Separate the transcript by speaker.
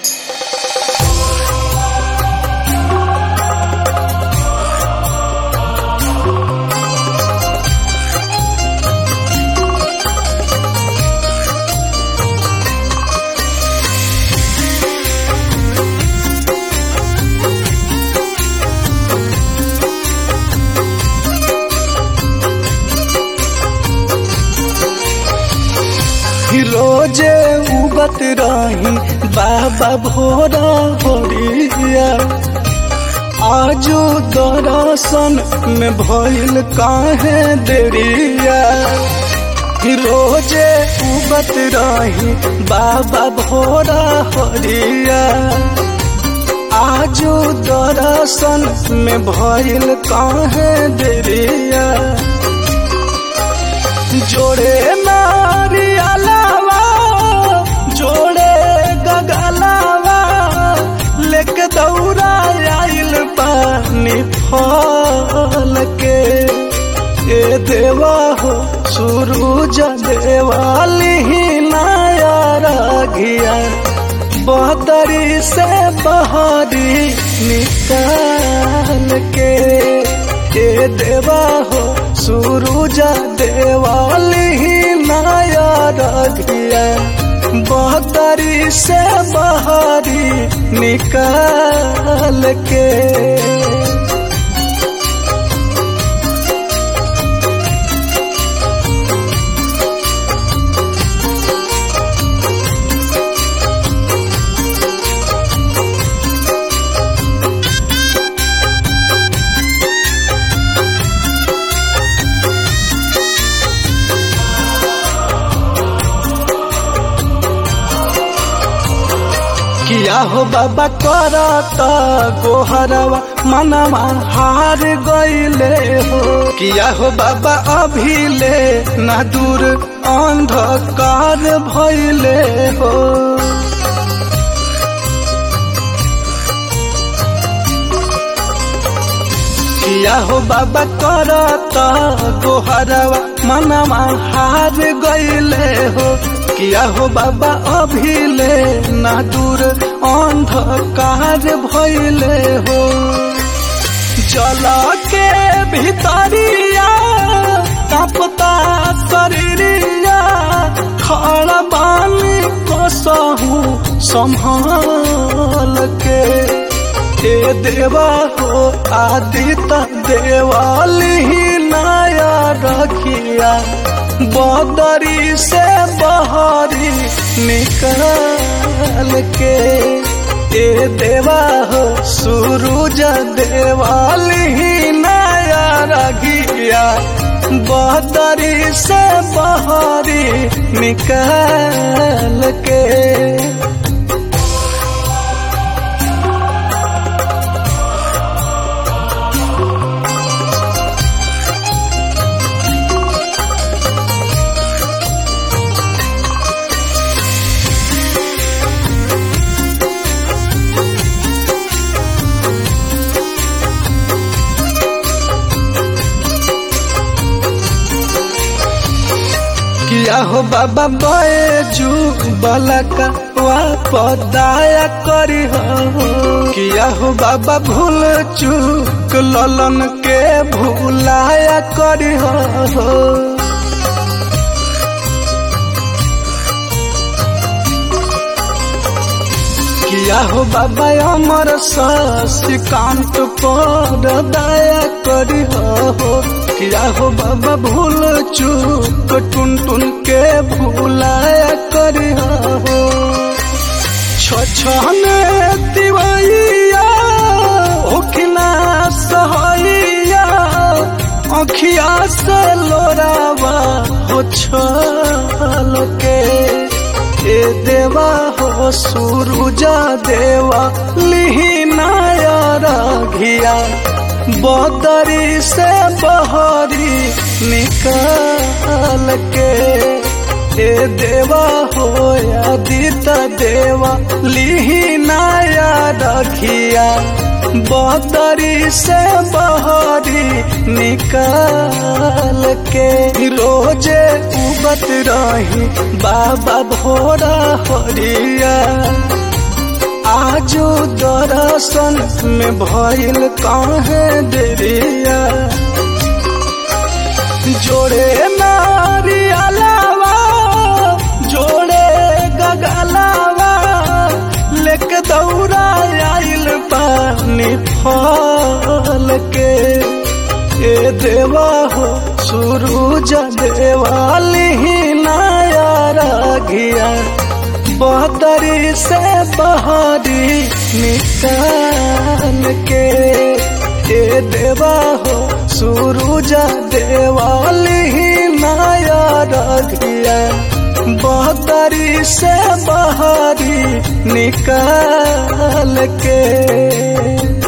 Speaker 1: रोजे उगत रही बाबा भोरा भोरिया आजो दर्शन में भइल काहे देरिया रोजे उगत रही बाबा भोरा हरिया आजो दर्शन में भइल काहे देरिया जोड़े नारियलावा जोड़े गगलावा लेके दौड़ा आइल पानी फल के ए देवा हो सूरज देवाली नया रगिया बदरी से बहरी निकाल के ए देवा हो सूरज देवाली नया रगिया बहतरी से बहरी निकाल के किया हो बाबा करत गोहरवा मनवा हार गईले हो किया हो बाबा अभी ले ना दूर अंधकार भइले हो किया हो बाबा करत गोहरवा मनवा हार गईले हो किया हो बाबा अभी ले ना दूर अंधकार भइले हो जल के भीतरिया कपता शरीरिया खड़ा बानी कसहू संभाल के ए देवा हो आदित देवाली नया रखिया बदरी से बहरी निकाल के ए देवा हो सूरज देवाली नया रगिया बदरी से बहरी निकाल के किया हो बाबा बैजू बलका वापदाया करी हो किया हो बाबा भूल चूक ललन के भूलाया करी हो किया हो बाबा अमर शशिकांत पर दया करी हो किया हो बाबा भूल चूक टुन टुन के भूलाया करी हो छछन दिवैया ओखिना सहैया अखिया से लोरावा हो छल के ए देवा हो सूरुजा देवा लिहिनाया राघिया बदरी से बहरी निकाल के ए देवा हो आदित देवा लिहिनाया रखिया बदरी से बहरी निकाल के रोजे उबत रही बाबा भोरा हरिया आजू दर्शन में भइल काहे देरिया जोड़े नारी अलावा जोड़े गगलावा लेके दौड़ा आइल पानी फल के ए देवा हो सूरज देवाली नया रागिया बहतरी से बहारी निकाल के ए देवा हो सूरज देवाली नया रागिया बहतरी से बहारी निकाल के